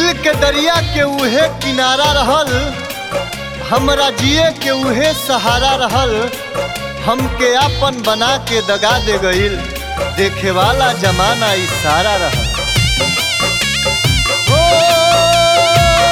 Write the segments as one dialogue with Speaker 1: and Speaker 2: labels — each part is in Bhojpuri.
Speaker 1: दिल के दरिया के उहे किनारा रहल हमरा जिए के उहे सहारा रहल हमके आपन बना के दगा दे गईल देखे वाला जमाना इशारा रहल ओ,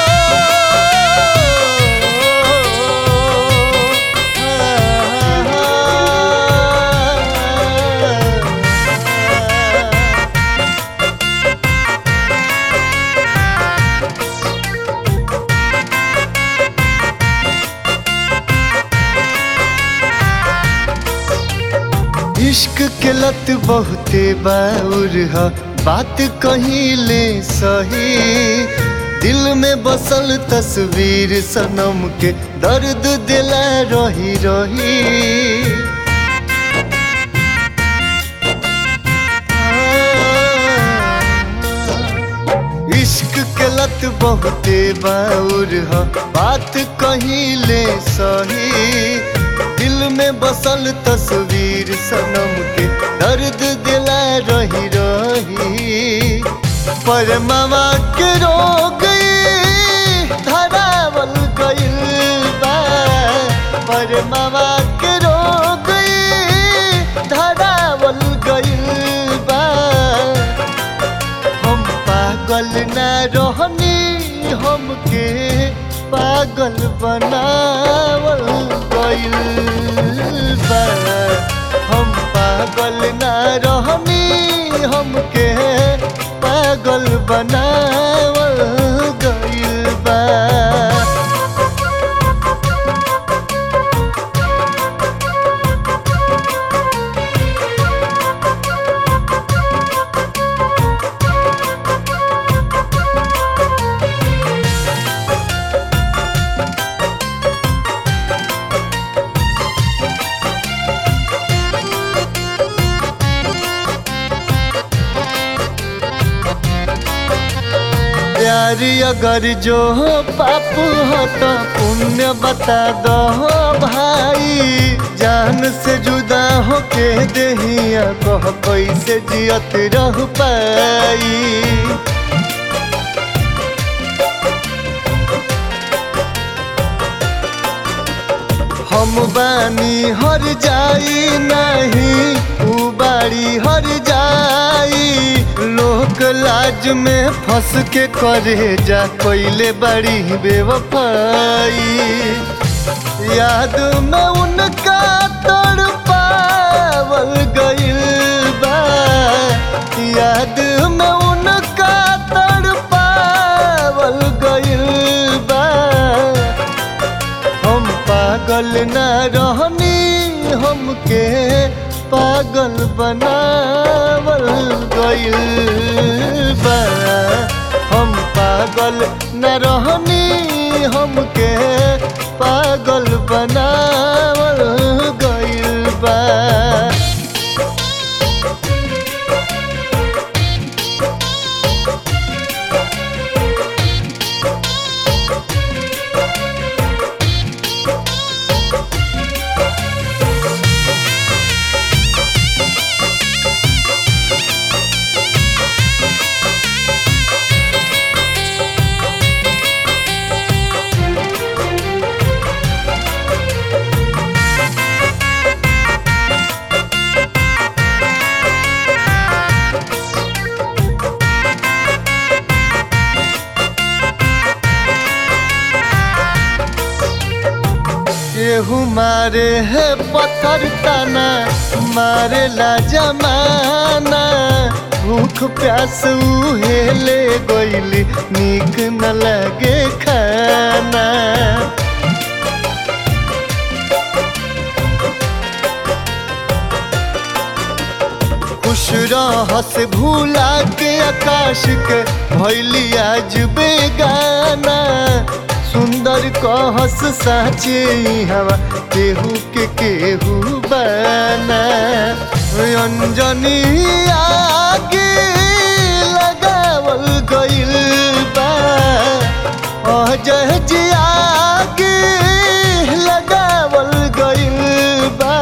Speaker 1: इश्क के लत बहुते बाउर ह बात कहीं ले सही दिल में बसल तस्वीर सनम के दर्द दिला रही रही इश्क के लत बहुते बाउर ह बात कहीं ले सही दिल में बसल तस्वीर सनम के दर्द दिला रही रही पर मामा के रोग धरावल गइल बा पर मामा के रोग धरावल गइल बा हम पागल ना रहनी हमके पागल बनावल गइल बा हम पागल ना रहनी हमके पागल बनावल गइल बा प्यारी अगर जो हो पाप हो तो पुण्य बता दो भाई जान से जुदा हो के दहिया कह कैसे जियत रह पाई हम बानी हर जाई नहीं उ बाड़ी हर जाई लोक लाज में फंस के करे जा कोइले बड़ी बेवफाई याद में उनका तड़ पावल गइल बा याद में उनका तड़ पावल गइल बा हम पागल न रहनी हमके पागल बनावल गइल बा हम पागल न रहनी हमके पागल बनावल गइल बा केहू मारे है पत्थर तना मारे ला जमाना भूख प्यास उहे ले गइली नीक न लगे खाना खुश रहस भूला के आकाश के भैली आज बेगाना सुंदर कहस साचे हवा केहू के केहू बना अंजनी आगे लगावल गइल बा अजय जी आगे लगावल गइल बा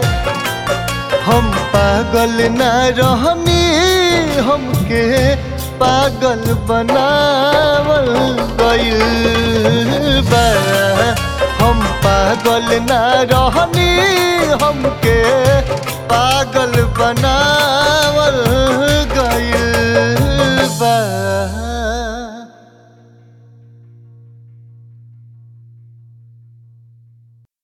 Speaker 1: हम पागल ना रहनी हमके पागल बनावल गइल बा हम पागल ना रहनी हमके पागल बना